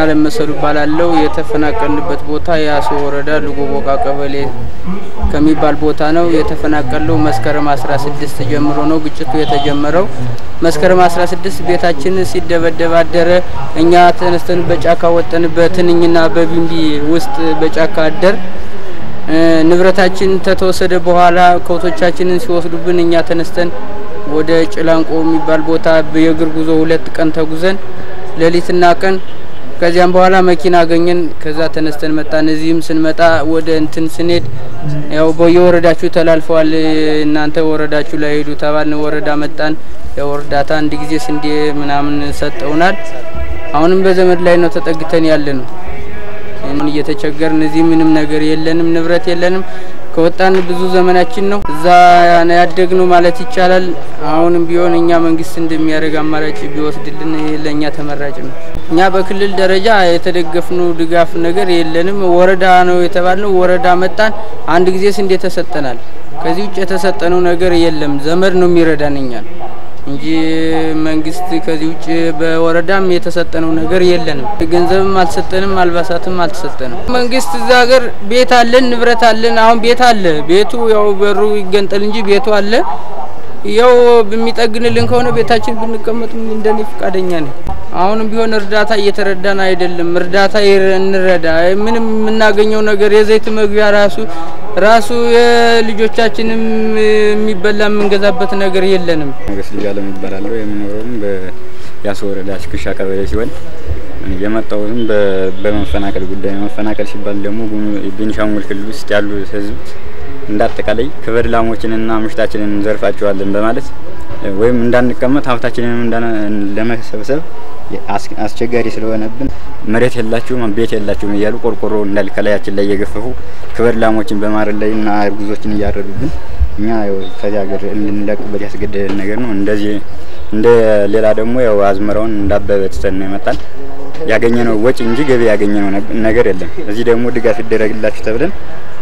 ለመሰሉ ባላለው የተፈናቀልንበት ቦታ የአሶ ወረዳ ልጎቦቃ ቀበሌ ከሚባል ቦታ ነው የተፈናቀለው። መስከረም 16 ጀምሮ ነው ግጭቱ የተጀመረው። መስከረም 16 ቤታችን ሲደበደብ አደረ። እኛ ተነስተን በጫካ ወጠን በትንኝና በቢንቢ ውስጥ በጫካ አደር። ንብረታችን ከተወሰደ በኋላ ከብቶቻችንን ሲወስዱብን እኛ ተነስተን ወደ ጭላንቆ የሚባል ቦታ የእግር ጉዞ ሁለት ቀን ተጉዘን ሌሊትና ቀን ከዚያም በኋላ መኪና አገኘን። ከዛ ተነስተን መጣን። እዚህም ስንመጣ ወደ እንትን ስንሄድ ያው በየወረዳችሁ ተላልፈዋል፣ እናንተ ወረዳችሁ ላይ ሄዱ ተባልን። ወረዳ መጣን። ያው እርዳታ አንድ ጊዜ ስንዴ ምናምን ሰጠውናል። አሁንም በዘመድ ላይ ነው ተጠግተን ያለ ነው እየተቸገርን። እዚህ ምንም ነገር የለንም፣ ንብረት የለንም። ከወጣን ብዙ ዘመናችን ነው። እዛ ያደግነው ማለት ይቻላል። አሁንም ቢሆን እኛ መንግስት እንደሚያደርግ አማራጭ ቢወስድልን ለእኛ ተመራጭ ነው። እኛ በክልል ደረጃ የተደገፍነው ድጋፍ ነገር የለንም። ወረዳ ነው የተባልነው። ወረዳ መጣን። አንድ ጊዜ ስንዴ ተሰጠናል። ከዚህ ውጭ የተሰጠነው ነገር የለም። ዘመድ ነው የሚረዳን እኛን እንጂ መንግስት ከዚህ ውጭ በወረዳም የተሰጠነው ነገር የለንም። ገንዘብም አልሰጠንም፣ አልባሳትም አልተሰጠንም። መንግስት እዛ ሀገር ቤት አለን፣ ንብረት አለን። አሁን ቤት አለ። ቤቱ ያው በሩ ይገንጠል እንጂ ቤቱ አለ። ያው በሚጠግንልን ከሆነ ቤታችን ብንቀመጥ እንደኔ ፈቃደኛ ነኝ። አሁንም ቢሆን እርዳታ እየተረዳን አይደለም። እርዳታ እንረዳ። ምንም የምናገኘው ነገር የዘይት መግቢያ ራሱ ራሱ የልጆቻችንም የሚበላ የምንገዛበት ነገር የለንም። ሞገስ ልጅ አለም ይባላለሁ። የምኖረውም በያሶ ወረዳ ሽክሻ ቀበሌ ሲሆን የመጣሁትም በመፈናቀል ጉዳይ። መፈናቀል ሲባል ደግሞ ቤኒሻንጉል ክልል ውስጥ ያሉ ህዝብ እንዳጠቃላይ ክብር ላሞችንና ምሽታችንን እንዘርፋቸዋለን በማለት ወይም እንዳንቀመጥ ሀብታችንን ለመሰብሰብ አስቸጋሪ ስለሆነብን መሬት የላችሁም ቤት የላችሁም እያሉ ቆርቆሮ እንዳል ከላያችን ላይ እየገፈፉ ክብር ላሞችን በማረድ ላይ እና እርጉዞችን እያረዱብን እኛ ከዚህ ሀገር እንድንለቅበት ያስገደደን ነገር ነው። እንደዚህ እንደ ሌላ ደግሞ ያው አዝመራውን እንዳበበ ትተን ነው የመጣን። ያገኘነው ወጪ እንጂ ገቢ ያገኘነው ነገር የለም። እዚህ ደግሞ ድጋፍ ይደረግላችሁ ተብለን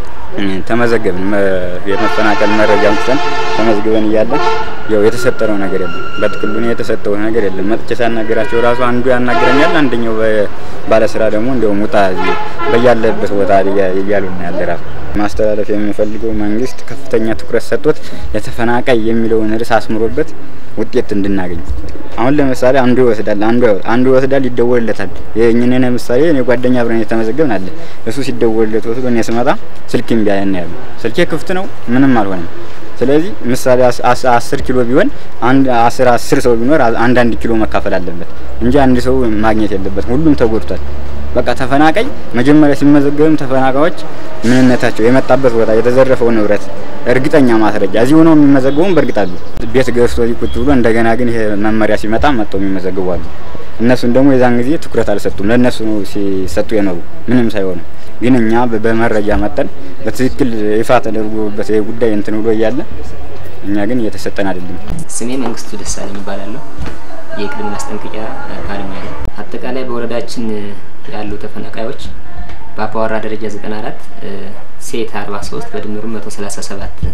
ተመዘገብን። የመፈናቀል መረጃ አምጥተን ተመዝግበን እያለን ያው የተሰጠነው ነገር የለም። በጥቅሉ የተሰጠው ነገር የለም። መጥቼ ሳናገራቸው ራሱ አንዱ ያናግረኛል፣ አንደኛው ባለስራ ደግሞ እንደውም ውጣ በያለበት ቦታ እያሉ ነው ያለ ራሱ ማስተላለፍ የምፈልገው መንግስት ከፍተኛ ትኩረት ሰጥቶት የተፈናቃይ የሚለውን ርዕስ አስምሮበት ውጤት እንድናገኝ። አሁን ለምሳሌ አንዱ ይወስዳል፣ አንዱ አንዱ ይወስዳል፣ ይደወልለታል። የእኛን ለምሳሌ እኔ ጓደኛ አብረን የተመዘገብን አለ። እሱ ሲደወልለት ወስዶ እኔ ስመጣ ስልክ እምቢ አለን ያሉ ስልኬ ክፍት ነው፣ ምንም አልሆነም። ስለዚህ ምሳሌ አስር ኪሎ ቢሆን አንድ አስር አስር ሰው ቢኖር አንድ አንድ ኪሎ መካፈል አለበት እንጂ አንድ ሰው ማግኘት የለበትም። ሁሉም ተጎድቷል። በቃ ተፈናቃይ መጀመሪያ ሲመዘገብም ተፈናቃዮች ምንነታቸው፣ የመጣበት ቦታ፣ የተዘረፈው ንብረት እርግጠኛ ማስረጃ እዚህ ሆነው የሚመዘገቡም በእርግጥ አሉ። ቤት ገዝቶ ቁጭ ብሎ እንደገና ግን ይሄ መመሪያ ሲመጣ መጥተው የሚመዘግቡ አሉ። እነሱን ደግሞ የዛን ጊዜ ትኩረት አልሰጡም። ለእነሱ ነው ሲሰጡ የኖሩ ምንም ሳይሆኑ ግን እኛ በመረጃ መጠን በትክክል ይፋ ተደርጎበት ጉዳይ እንትን ብሎ እያለ እኛ ግን እየተሰጠን አይደለም። ስሜ መንግስቱ ደሳለኝ ይባላለሁ። የቅድመ ማስጠንቀቂያ ባለሙያ ነኝ። አጠቃላይ በወረዳችን ያሉ ተፈናቃዮች በአባወራ ደረጃ 94 ሴት 43 በድምሩ 137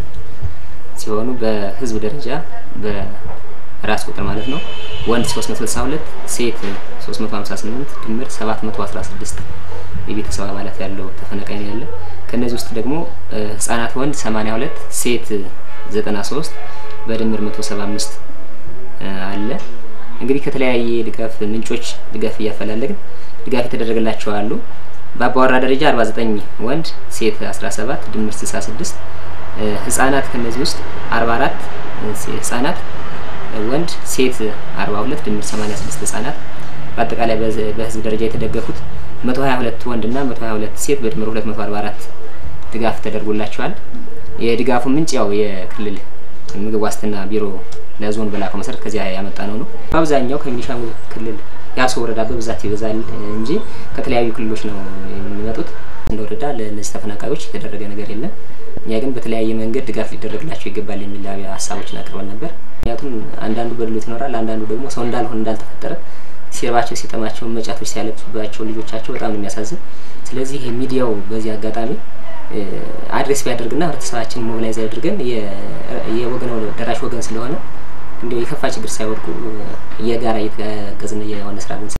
ሲሆኑ በህዝብ ደረጃ በራስ ቁጥር ማለት ነው ወንድ 362 ሴት 358 ድምር 716 የቤተሰብ አባላት ያለው ተፈናቃይ ነው ያለ። ከነዚህ ውስጥ ደግሞ ህጻናት ወንድ 82 ሴት 93 በድምር 175 አለ። እንግዲህ ከተለያየ ድጋፍ ምንጮች ድጋፍ እያፈላለግን ድጋፍ የተደረገላቸው አሉ። በአባወራ ደረጃ 49 ወንድ ሴት 17 ድምር 66 ህጻናት ከነዚህ ውስጥ 44 ህጻናት ወንድ ሴት 42 ድምር 86 ህጻናት በአጠቃላይ በህዝብ ደረጃ የተደገፉት 122 ወንድና 122 ሴት በድምር 244 ድጋፍ ተደርጎላቸዋል። የድጋፉ ምንጭ ያው የክልል ምግብ ዋስትና ቢሮ ለዞን በላከው መሰረት ከዚያ ያመጣ ነው ነው። በአብዛኛው ከቤኒሻንጉል ክልል ያሶ ወረዳ በብዛት ይበዛል እንጂ ከተለያዩ ክልሎች ነው የሚመጡት። እንደ ወረዳ ለእነዚህ ተፈናቃዮች የተደረገ ነገር የለም። እኛ ግን በተለያየ መንገድ ድጋፍ ሊደረግላቸው ይገባል የሚል ሀሳቦችን አቅርበን ነበር። ምክንያቱም አንዳንዱ በድሎት ይኖራል፣ አንዳንዱ ደግሞ ሰው እንዳልሆን እንዳልተፈጠረ ሲርባቸው ሲጠማቸው መጫቶች ሲያለቅሱባቸው ልጆቻቸው በጣም ነው የሚያሳዝን። ስለዚህ ሚዲያው በዚህ አጋጣሚ አድሬስ ቢያደርግና ህብረተሰባችን ሞቢላይዝ አድርገን የወገን ደራሽ ወገን ስለሆነ እንዲያው የከፋ ችግር ሳይወድቁ የጋራ እየተጋገዝን የሆነ ስራ